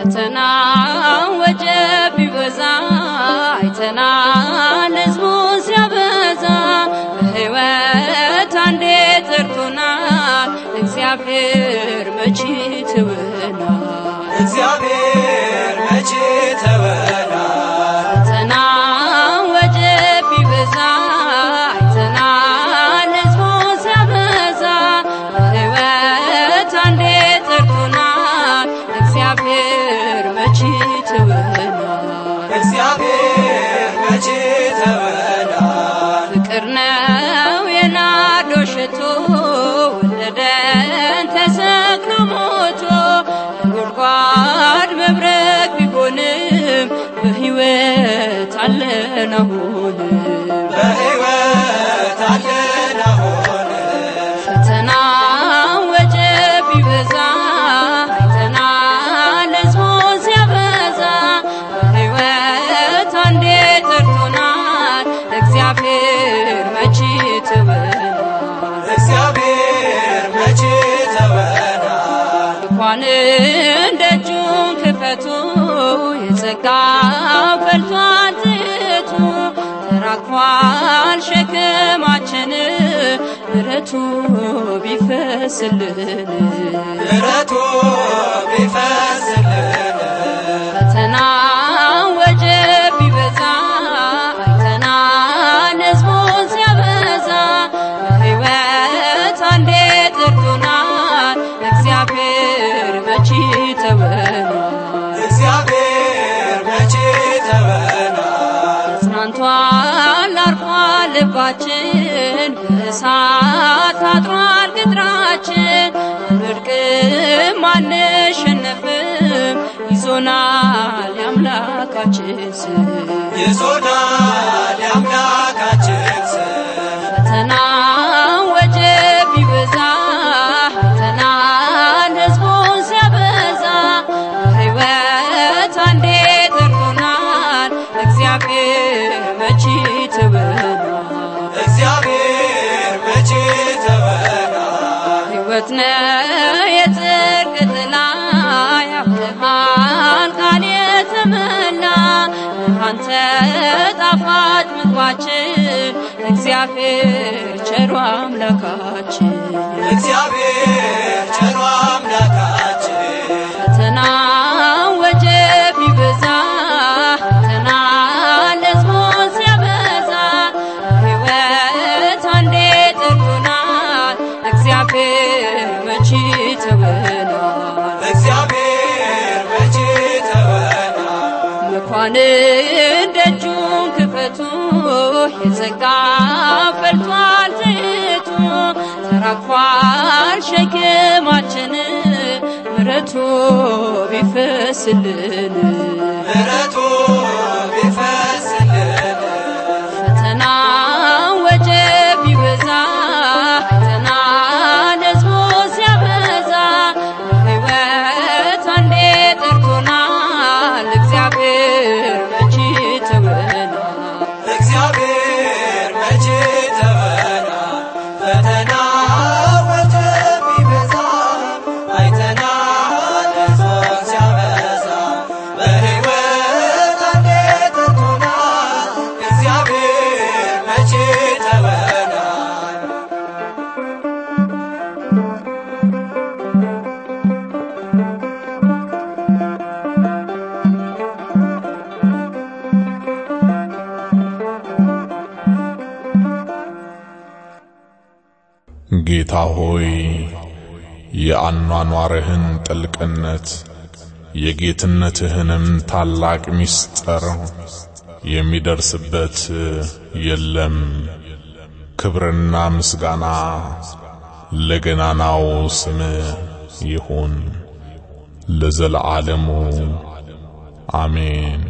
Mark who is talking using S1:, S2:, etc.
S1: ፈተና ወጀብ ቢበዛ አይተናል ሕዝቡን ሲያበዛ በሕይወት አንዴ ጠርቶናል እግዚአብሔር መቼ ትወናል
S2: እግዚአብሔር መቼ ተወናል
S1: ፈተና ወጀብ ቢበዛ አይተናል ሕዝቡን ሲያበዛ በሕይወት አንዴ ጠርቶናል እግዚአብሔር መቼ ትወናል
S2: እግዚአብሔር መቼ ተወናል
S1: ፍቅር ነው የናዶ ሽቶ ወለደን ተሰቅሎ ሞቶ ጉድጓድ መብረቅ ቢሆንም በሕይወት አለን አሁንም
S2: በሕይወት አለን አሁን
S1: ፈተና ወጀብ ቢበዛ አይተናል ሕዝቡን ሲያበዛ በሕይወት አንዴ ጠርቶናል እግዚአብሔር መቼ ትበናል
S2: እግዚአብሔር መቼ ተወናል
S1: እንኳን ደጁን ክፈቱ የጸጋው ፈልቷል ትቱ ተራክፏል ሸክማችን ምሕረቱ ቢፈስልን
S2: ምሕረቱ ቢፈስልን
S1: ፈተና ወጀብ ቢበዛ አይተናል ሕዝቡን ሲያበዛ በሕይወት አንዴ ጠርቶናል እግዚአብሔር መቼ ተወናል
S2: እግዚአብሔር መቼ ተወናል
S1: ተጽናንቷል አርፏል ልባችን በእሳት ታጥሯል ቅጥራችን አንወድቅም አንሸነፍም ይዞናል የአምላካችን ስም
S2: ይዞናል የአምላካችን ስም
S1: ፈተና ወጀብ ቢበዛ አይተናል ሕዝቡን ሲያበዛ በሕይወት አንዴ ጠርቶናል እግዚአብሔር መቼ ትወናል
S2: እግዚአብሔር መቼ ተወናል
S1: ሕይወት ነው የጽድቅ ጥላ ያብርሃን ቃል የተመላ አንተ ጣፋጭ ምግባችን እግዚአብሔር ቸሩ አምላካችን
S2: እግዚአብሔር ቸሮ አምላካችን
S1: ፈተና ወጀብ ቢበዛ ፈተና ሕዝቡን ሲያበዛ ሕይወት አንዴ ጠርቶናል እግዚአብሔር መቼ ትወናል
S2: እግዚአብሔር መቼ ተወናል
S1: መኳንን ደጁን ክፈቱ የጸጋ ፈልቷል ትቱ ተራክፏል ሸክማችን ምሕረቱ ቢፈስልን
S2: ምሕረቱ ቢፈስልን
S1: ፈተና ወጀብ ቢበዛ አይተናል ሕዝቡን ሲያበዛ በሕይወት አንዴ ጠርቶናል እግዚአብሔር መቼ ትወናል
S2: እግዚአብሔር መቼ ተወናል ፈተና ወጀብ ቢበዛ አይተናል ሕዝቡን ሲያበዛ በሕይወት አንዴ ጠርቶናል እግዚአብሔር መቼ ተወናል
S3: ጌታ ሆይ የአኗኗርህን ጥልቅነት የጌትነትህንም ታላቅ ምስጢር የሚደርስበት የለም። ክብርና ምስጋና ለገናናው ስም ይሁን ለዘለዓለሙ አሜን።